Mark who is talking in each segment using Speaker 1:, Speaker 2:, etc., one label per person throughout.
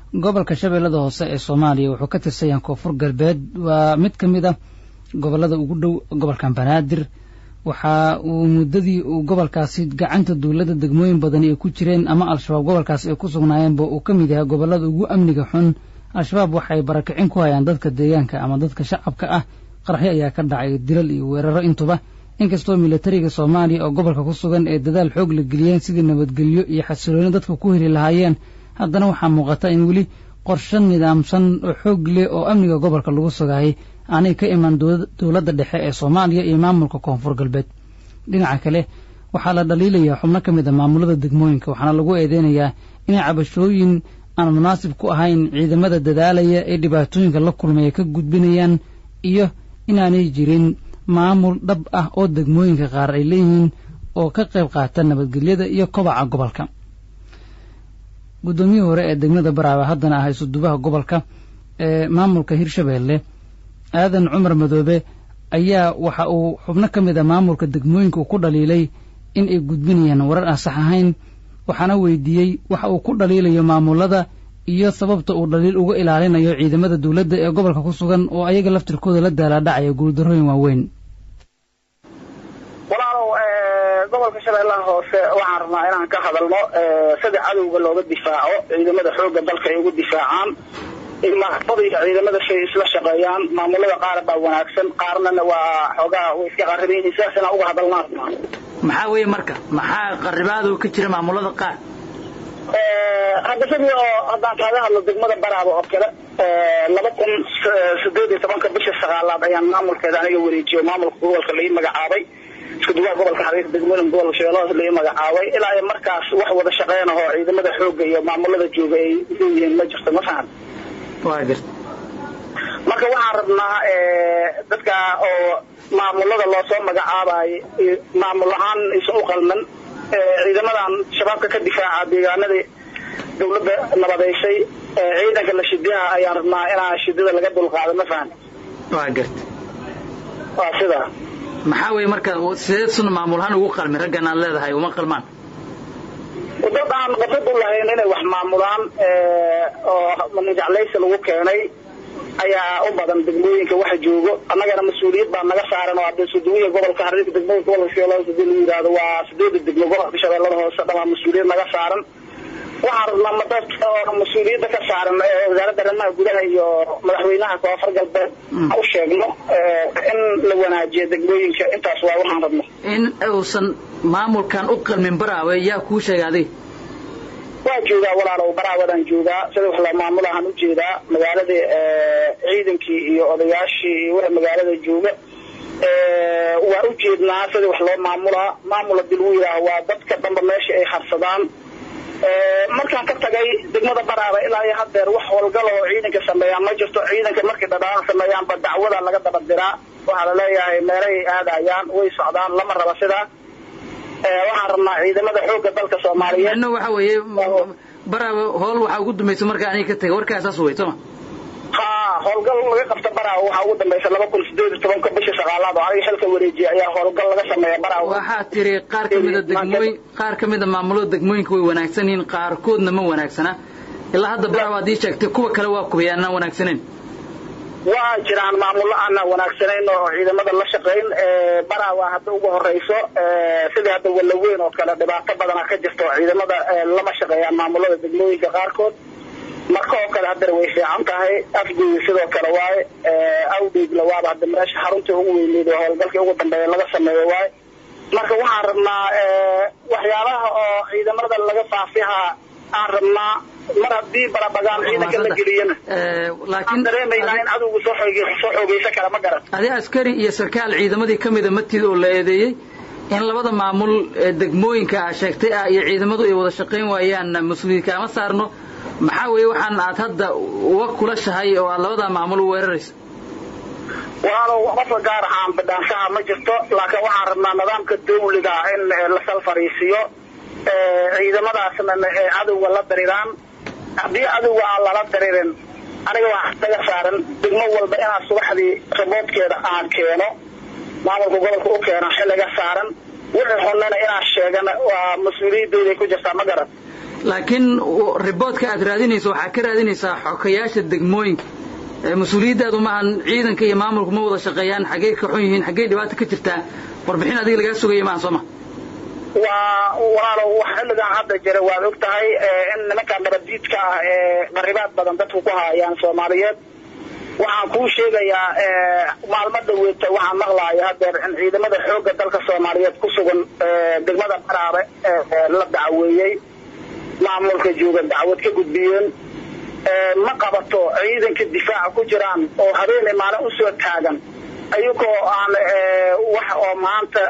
Speaker 1: gobolka shabeellada hoose ee soomaaliya wuxuu ka tirsan yahay koonfur galbeed waa mid ka mid a gobollada ugu dhow gobolkan banaadir waxa uu muddadii uu gobolkaasi gacanta dowladda degmooyin badani ay ku jireen ama al-shabaab gobolkaasi ay ku sugnaayeenba uu ka mid yahay gobollada ugu amniga xun al-shabaab waxay barakicin ku hayaan dadka deegaanka ama dadka shacabka ah qaraxyo ayaa ka dhacay dilal iyo weeraro intuba inkastoo militariga soomaaliya oo gobolka ku sugan ee dadaal xoog la geliyeen sidii nabadgelyo iyo xasilooni dadka ku heli lahaayeen haddana waxaa muuqata in weli qorshe nidaamsan oo xoog leh oo amniga gobolka lagu sugaayay aanay ka iman dowladda dhexe ee soomaaliya iyo maamulka koonfur galbeed dhinaca kale waxaa la dhaliilayaa xubno ka mid a maamulada degmooyinka waxaana lagu eedeynayaa inay cabashooyin aan munaasib ku ahayn ciidamada dadaalaya ee dhibaatooyinka la kulmaya ka gudbinayaan iyo inaanay jirin maamul dhab ah oo degmooyinka qaar ay leeyihiin oo ka qayb qaata nabadgelyada iyo kobaca gobolka guddoomiyihii hore ee degmada baraawe haddana ah isudubaha gobolka ee maamulka hirshabeelle aadan cumar madoobe ayaa waxa uu xubno ka mid a maamulka degmooyinka uu ku dhaliilay in ay gudbinayaan warar aan sax ahayn waxaana weydiiyey waxa uu ku dhaliilayo maamulada iyo sababta uu dhaliil uga ilaalinayo ciidamada dowladda ee gobolka ku sugan oo ayaga laftirkooda la daalaadhacaya guuldarrooyin waaweyn
Speaker 2: walaalow gobolka shabeellaha hoose waxaan rabnaa inaan ka hadalno sida cadowga looga difaaco ciidamada xoogga dalka ay ugu difaacaan maamulada iyo ciidamada shay isla shaqeeyaan maamulada qaar baa wanaagsan qaarnana waa xoogaa way iska qariban yihiin sidaas inaan uga hadalnaa rabnaa
Speaker 3: maxaa weeye marka maxaa qaribaadu ka jira maamulada qaar
Speaker 2: hadda sidii oo haddaan kaaga hadlo degmada baraaba oo kale laba kun sideed iyo tobanka bisha sagaalaad ayaan maamulkeeda aniga wareejiyo maamulka gobolka la ii magacaabay isku duwaha gobolka xariirka degmooyin gobolka shabeellaha la ii magacaabay ilaa iyo markaas wax wada shaqeyn ahoo ciidamada xoogga iyo maamulada jooga ay leeyihiin ma jirto ma fahan
Speaker 3: waa garta
Speaker 2: marka waxaan rabnaa dadka oo maamulada loo soo magacaabayo maamul ahaan aysan u qalman ciidamadan shabaabka ka difaaca deegaanadii dawladda nabadeysay ciidanka la shidiyaha ayaan rabnaa inaa shidada laga dulqaado ma fahan
Speaker 3: waa garta
Speaker 2: waa sidaa
Speaker 3: maxaa weeye marka sideed suna maamul ahaan ugu qalmin raggan aad leedahay uma qalmaan
Speaker 2: dad aan qasad u lahayn inay wax maamulaan oo nijaclaysi lagu keenay ayaa u badan degmooyinka waxa joogo annagana mas-uuliyad baa naga saaran oo hadda suduwiya gobolka xariirka degmooyinka gobolka shabeellada hoose hadii lagu yidhahdo waa sideeda degmo gobolka shabeellada hoose dhamaa mas-uuliyad naga saaran waxaan rabnaa madadka oo mas-uuliyadda ka saaran wasaaradda arrimaha gudaha iyo madaxweynaha koonfur galbeed u sheegno in la wanaajiyo degmooyinka intaas waa waxaan rabno
Speaker 3: in uusan maamulkan u qalmin baraawe yaa kuu sheegay adiga
Speaker 2: waa joogaa walaalow baraawadaan joogaa sida wax la maamulahaan u jeedaa magaaladii ciidankii iyo odayaashii iyo wixii magaalada jooga waa u jeednaa sida wax loo maamulaa maamul hadii lagu yidhaaho waa dadka dhanba meesha ay harsadaan markaan ka tagay degmada baraaba ilaa iyo hadeer wax howlgal oo ciidanka sameeyaan ma jirto ciidanka markay dhadhaaan sameeyaanba dacwada laga daba diraa waxaa laleeyahay meelahay aadayaan way socdaan lama raba sidaa waxaan rabnaa ciidamada xoogga dalka soomaaliyeed
Speaker 3: no waxa weeye baraawe howl waxaa ugu dambaysa markaa aniga ka tagay warkaa saas wey sooma
Speaker 2: ha howlgal laga qabta baraawe waxaa ugu dambaysa laba kun sideed iyo tobanka bisha sagaalaad oo aniga xilka wareejiya ayaa howlgal laga sameeya baraawe
Speaker 3: waxaa tiri qaar ka mida degmooyin qaar ka mida maamulada degmooyinka way wanaagsan yihiin qaarkoodna ma wanaagsana ilaa hadda baraawe haddii sheegtay kuwa kale waa kubay aanaan wanaagsanayn
Speaker 2: waa jiraan maamullo aanaa wanaagsanayn oo ciidamada la shaqayn baraawa hadda ugu horeyso sidii hadda wallaweyn oo kale dhibaato badana ka jirto ciidamada lama shaqeeyaan maamulada degmooyinka qaarkood marka oo kale haddana way fiican tahay afgooda sidoo kale waaye awdheegla waaba hadda meesha xaruntii ugu weyneyd oo howlgalkii ugu dambeeya laga sameeyo waaye marka waxaan rabnaa waxyaabaha oo ciidamada laga faafiha aan rabnaa mar haddii barabagaan ciidanka la geliyana aan dareemaynaa in cadowga soo soo xoogeysan kara ma garan
Speaker 3: adi askari iyo sarkaal ciidamadii ka mida matid oo la eedeeyey in labada maamul ee degmooyinka a sheegtay ah iyo ciidamadu ay wada shaqayn waayaan mas-uuliyad kaama saarno maxaa weeye waxaan aad hadda uga kulashahay oo aad labadaa maamul u weeraraysa
Speaker 2: walaalow qofka gaar ahaan bidhaanshaha ma jirto laakiin waxaan rabnaa nidaamka dawliga in la sal fariisiyo ciidamadaasna cadowga la dariraan haddii cadowga aan lala daririn aniga waxaa naga saaran degmo walba inaan subaxdii raboodkeeda aan keeno maamulka gobolka u keeno xilliga saaran wixii xunana inaan sheegana waa mas-uuliyadooday ku jirtaa ma garan
Speaker 3: laakiin riboodka aad raadinayso waxaa ka raadinaysaa xokayaasha degmooyinka mas-uuliyaddaadu maahan ciidanka iyo maamulku ma wada shaqeeyaan xaggey ka xun yihiin xaggey dhibaata ka jirtaa warbixin adiga lagaa sugaya maaha soo ma
Speaker 2: waa walaalow wax xilligan hadda jira waad og tahay in nimankaa nabaddiidka ah ee qaribaad badan dadku ku haayaan soomaaliyeed waxaan kuu sheegayaa maalmo dhaweeta waxaan maqlaaya hadeer in ciidamada xoogga dalka soomaaliyeed ku sugan degmada baraabe la dacweeyey maamulka jooga dacwad ka gudbiyeen ma qabato ciidanka difaaca ku jiraan oo habeenay maalin usoo taagan ayagoo aan wax oo maanta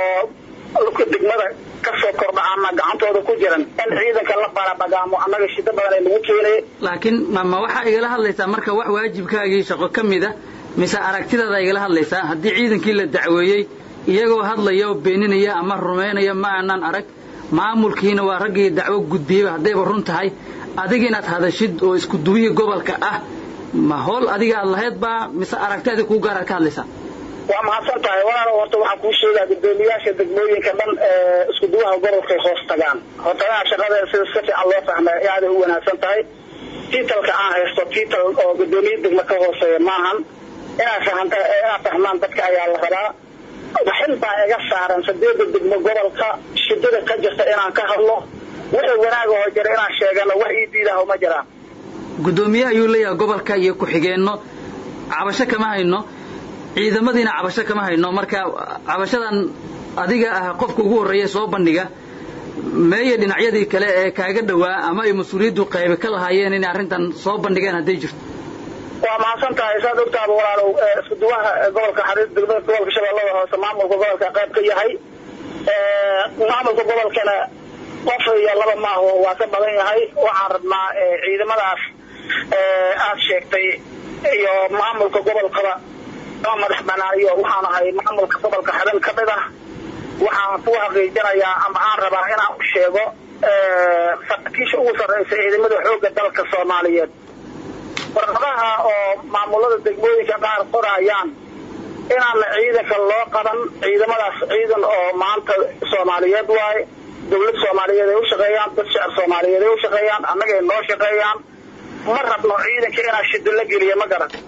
Speaker 2: oo degmada kasoo kordha ama gacantooda ku jiran in ciidanka la barabagaamo annaga shida badan ay nagu keenay
Speaker 3: laakiin ma waxaa igala hadlaysaa marka wax waajibkaagii shaqo ka mid a mise aragtidaada igala hadlaysaa haddii ciidankii la dacweeyey iyagoo hadlaya oo beeninaya ama rumaynaya ma aanan arag maamulkiina waa raggii dacwo gudbiyeyba haddayba run tahay adiga inaad hadashid oo isku duwihii gobolka ah ma howl adiga aad lahayd baa mise aragtiadi kuu gaaraad ka hadlaysaa
Speaker 2: waa mahadsan tahay walaalo horta waxaan kuu sheegaa gudoomiyaasha degmooyinka dhan isku duwaha gobolkay hoos tagaan hortagaha shaqadeeda sida si fiican loo fahma aaday u wanaagsan tahay tiitalka aan haysto tiital oo gudoomiye degmo ka hooseeya maahan inaad fahanta inaad fahmaan dadka ayaa la rabaa waxin baa iga saaran sadeeda degmo gobolka shidada ka jirta inaan ka hadlo wixii wanaagahoo jira inaan sheegano wax ii diidaho ma jiraan
Speaker 3: gudoomiye ayuu leeyahay gobolka iyo ku-xigeenno cabasho kama hayno ciidamadiina cabasho kama hayno marka cabashadan adiga ah qofka ugu horreeya soo bandhiga meeye dhinacyadii kale ee kaaga dhowaa ama ay mas-uuliyaddu qaybe ka lahaayeen inay arrintan soo bandhigeen hadday jirto
Speaker 2: waa mahadsan tahay saad ogtaaba walaalow isku duwaha gobolka xariir degmada gobolka shabeellada hoose maamulka gobolka qayb ka yahay maamulka gobolkana qof iyo laba maaho waa ka badan yahay waxaan rabnaa ciidamadaas aad sheegtay iyo maamulka gobolkaba ama madax banaayo waxaan ahay maamulka gobolka xadan ka mid ah waxaan ku xaqiijinayaa ama aan rabaa inaan u sheego saraakiisha ugu sarraysa ciidamada xoogga dalka soomaaliyeed warqadaha oo maamulada degmooyinka qaar qorayaan inaana ciidanka loo qaban ciidamadaas ciidan oo maanta soomaaliyeed waaye dawlad soomaaliyeed ay u shaqeeyaan dad shacab soomaaliyeed ay u shaqeeyaan annagay noo shaqeeyaan ma rabno ciidanka inaa shido la geliya ma garan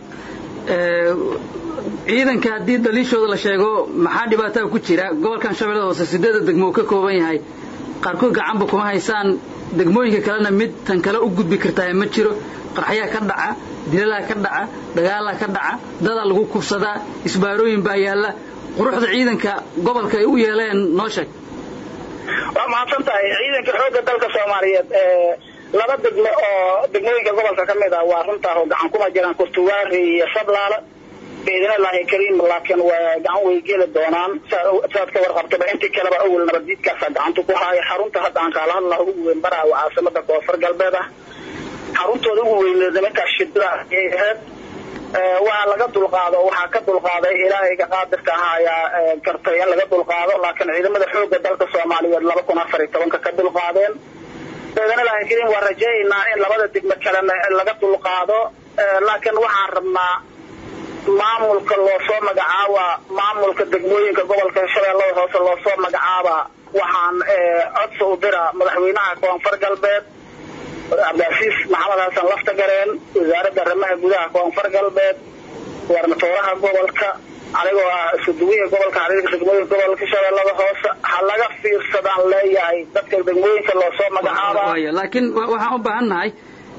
Speaker 3: ciidanka haddii daliishooda la sheego maxaa dhibaataa ku jira gobolkan shabeellada hoose sideeda degmo uu ka kooban yahay qaarkood gacanba kuma haysaan degmooyinka kalena mid tan kale u gudbi kartaa ma jiro qarxayaa ka dhaca dilalaa ka dhaca dagaalaa ka dhaca dadaa lagu kufsadaa isbaarooyin baa yaalla quruxda ciidanka gobolka ay u yeeleen noo sheeg
Speaker 2: waa mahadsan tahay ciidanka xoogga dalka soomaaliyeed laba degmo oo degmooyinka gobolka ka mid ah waa runtaa oo gacan kuma jiraan kurtuwaari iyo sablaala biidnillaahi kariim laakiin waa gacan way geli doonaan saad ka warqabtaba intii kaleba awel nabaddiidkaasa gacanta ku haaya xarunta hadda aan kaala hadlaa ugu weyn baraa waa caasimada koonfur galbeed ah xaruntooda ugu weyneed nimankaas shidada ayay ahayd waa laga dulqaado waxaa ka dulqaaday ilaahayga qaadirka ahaayaa gartay in laga dulqaado laakiin ciidamada xoogga dalka soomaaliyeed laba kun afar iyo tobanka ka dulqaadeen biidnillaahi kariim waa rajaynaynaa in labada degmo kalena laga dulqaado laakiin waxaan rabnaa maamulka loo soo magacaaba maamulka degmooyinka gobolka shabeellada hoose loo soo magacaaba waxaan codsi u dira madaxweynaha koonfur galbeed cabdiasiis maxamed xasan laftagareen wasaaradda arrimaha gudaha koonfur galbeed warmatooraha gobolka anigoo ah isku duwihii gobolka xariirka degmooyinka gobolka shabeellada hoose ha laga fiirsadaan leeyahay dadka degmooyinka loo soo magacaaba
Speaker 3: laakiin waxaan u baahan nahay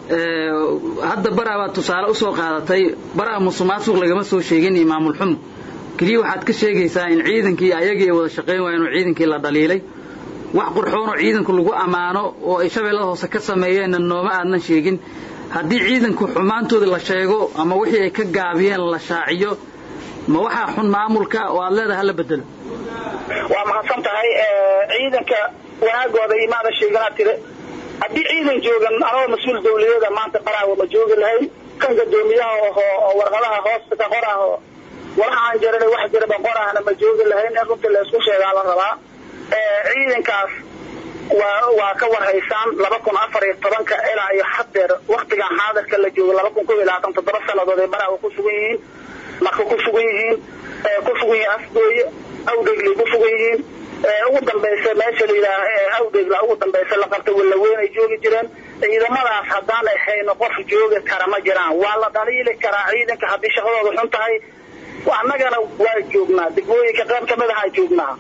Speaker 3: hadda baraa baad tusaale usoo qaadatay baraa musuqmaasuq lagama soo sheegin iyo maamul xumo keliya waxaad ka sheegaysaa in ciidankii ayagii wada shaqayn waayeen oo ciidankii la dhaliilay wax qurxoonoo ciidanku lagu ammaano oo ay shabeellada hoose ka sameeyeenna nooma aadnan sheegin haddii ciidanku xumaantooda la sheego ama wixii ay ka gaabiyeen la shaaciyo ma waxaa xun maamulka oo aad leedahay hala bedelo
Speaker 2: waa mahadsan tahay ciidanka wanaagooda imaada sheeganaa tire haddii ciidan joogan anagoo mas-uul dawladeeda maanta baraawa ma joogi lahayn kan gadoomiyaha oo warqadaha hoosta ka qoraho walahaan jiran wax jiraba qorahna ma joogi lahayn in runtii laysku sheegaa la rabaa ciidankaas waa waa ka warhaysaan laba kun afar iyo tobanka ilaa iyo hadeer waktigan xaadirka la joogo laba kun kob iyo labaatan toddoba sanadood ay baraawa ku sugan yihiin marka ku sugan yihiin ku sugan yihiin afgooye awdhegley ku sugan yihiin ugu dambaysa meesha la yidhaah awdegla ugu dambaysa la qabta wallaweyn ay joogi jireen ciidamadaas haddaan ahayno qof joogi kara ma jiraan waa la dhaliili karaa ciidanka haddii shaqadooda xun tahay annagana waa joognaa degmooyinka qayb kamid ahaa joognaa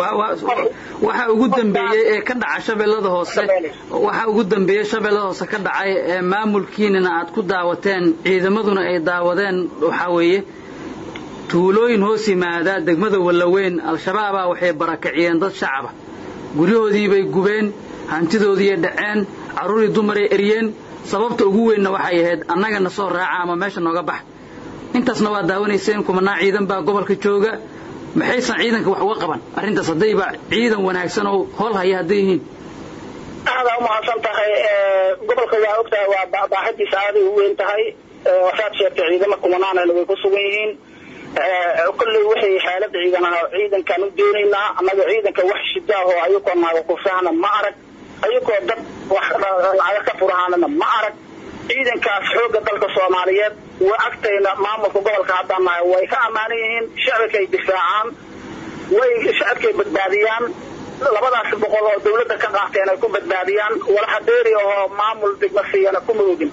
Speaker 3: waxa ugu dambeeyey ee ka dhaca shabeellada hoose waxa ugu dambeeyey shabeellada hoose ka dhacay ee maamulkiinina aad ku daawateen ciidamaduna ay daawadeen waxaa weeye tuulooyin hoos yimaada degmada wallaweyn al-shabaabaa waxay barakiciyeen dad shacaba guryahoodiibay gubeen hantidoodiiay dhaceen carruurii dumaray eryeen sababta ugu weynna waxay ahayd annagana soo raaca ama meesha nooga bax intaasna waa daawanayseen kumanaa ciidan baa gobolka jooga maxaysan ciidanka wax uga qaban arrintaas haddayba ciidan wanaagsan oo hool haya hadday yihiin
Speaker 2: aadaa umahadsan tahay gobolka waa og tahay waa baaxidiisa aaday u weyn tahay wasaad sheegtay ciidama kumanaanana way ku sugan yihiin kolley waxay xaalada ciidan ciidankaan u doonaynaa annaga ciidanka wax shidaahoo ayagoo naaga kufahana ma arag ayagoo dad wax lacaga ka furahaanana ma arag ciidankaas xoogga dalka soomaaliyeed waa agtayna maamulka gobolka haddaan nahay way ka ammaanan yihiin shacabkay difaacaan way shacabkay badbaadiyaan labadaas boqol oo dawladda ka qaateen ay ku badbaadiyaan walaxa dheeri ahoo maamul degma siiyana kuma ogin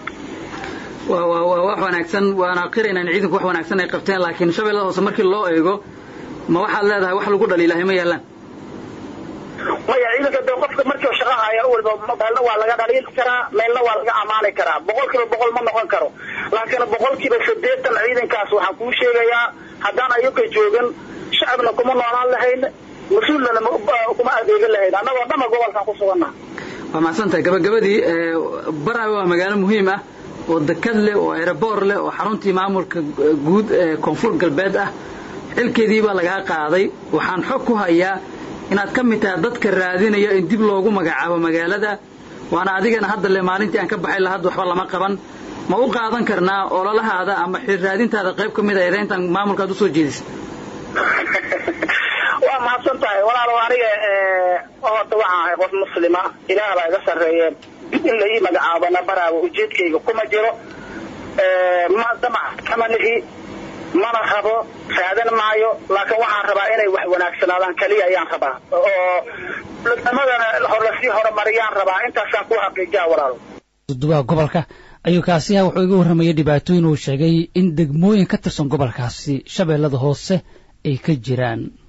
Speaker 3: waa wax wanaagsan waana qiraynaa in ciidanku wax wanaagsan ay qabteen laakiin shabeellada hoose markii loo eego ma waxaad leedahay wax lagu dhaliilahay ma yaallaan
Speaker 2: maya ciidanka de qofka markii shaqa haya walba meelna waa laga dhaliili karaa meelna waa laga amaani karaa boqol kiiba boqol ma noqon karo laakiin boqol kiiba siddeetan ciidankaas waxaan kuu sheegayaa haddaan ayaka joogin shacabna kuma noolaan lahayn mas-uulnana kuma adeegan lahayn annagoo dhanna gobolkan ku suganna
Speaker 3: waa mahadsantahay gabagabadii baraawe waa magaalo muhiim ah oo dekad leh oo aeroboor leh oo xaruntii maamulka guud ee koonfur galbeed ah xilkeedii baa lagaa qaaday waxaan xog ku hayaa inaad ka mid tahay dadka raadinaya in dib loogu magacaabo magaalada waana adigana hadda le maalintii aan ka baxay lahad waxba lama qaban ma u qaadan karnaa ololahaada ama xil raadintaada qayb ka mid a eedayntan maamulkaad usoo jeedisa
Speaker 2: waa mahadsan tahay walaalow aniga horta waxaan ahay qof muslima ilaah baa iga sarreeye in la ii magacaabana baraawo ujeedkayga kuma jiro ma damac kama lihi mana rabo raadan maayo laakiin waxaan rabaa inay wax wanaagsanaadaan kaliya ayaan rabaa oo dowladnimadana lasii horumariyaan rabaa intaasaan ku xaqiijiya walaalo
Speaker 1: dudubaha gobolka ayuu kaasiha wuxuu iga warramayay dhibaatooyin uu sheegay in degmooyin ka tirsan gobolkaasi shabeellada hoose ay ka jiraan